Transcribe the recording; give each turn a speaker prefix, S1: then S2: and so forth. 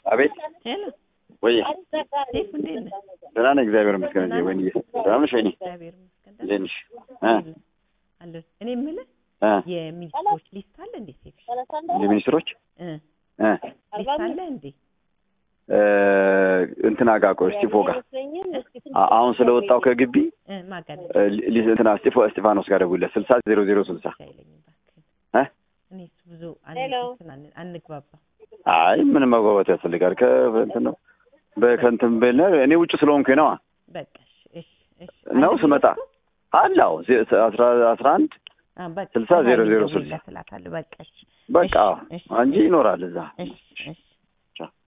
S1: አቤት
S2: ሄሎ
S1: ወይ
S2: ሴፍ እንዴት ነህ?
S1: ደህና ነኝ፣ እግዚአብሔር ይመስገን። እንዴ ወይኔ ደህና ነሽ? ወይኔ
S2: እግዚአብሔር ይመስገን ደህና
S1: እንዴት ነሽ? እ
S2: ነኝ። አለሁ። እኔ የምልህ
S1: እ
S2: የሚኒስትሮች ሊስት አለ እንዴ? ሴፍ
S1: የሚኒስትሮች
S2: እ
S1: እ
S2: ሊስት አለ እንዴ?
S1: እ እንትና ጋር ቆይ እስጢፎ ጋር አ- አሁን ስለወጣው ከግቢ
S2: እ ማጋለ
S1: እ ሊ- እንትና እስጢፎ እስጢፋኖስ ጋር ደውልለት ስልሳ ዜሮ ዜሮ ስልሳ
S2: አይለኝም እባክህ።
S1: እ
S2: እኔ እሱ ብዙ አንትን አን- አንግባባ።
S1: አይ ምንም መግባባት ያስፈልጋል። ከእንትን ነው በከንትን በለ እኔ ውጭ ስለሆንኩኝ ነዋ
S2: በቃ እሺ እሺ እሺ
S1: ነው
S2: አለ
S1: ስመጣ
S2: ሊስቱ?
S1: አላው አስራ አስራ አንድ
S2: አ በቃ
S1: ስልሳ ዜሮ ዜሮ
S2: ደውዬላት
S1: ስልሳ
S2: እላታለሁ። በቃ እሺ
S1: በቃ
S2: እሺ፣
S1: እንጂ ይኖራል እዛ
S2: እሺ እሺ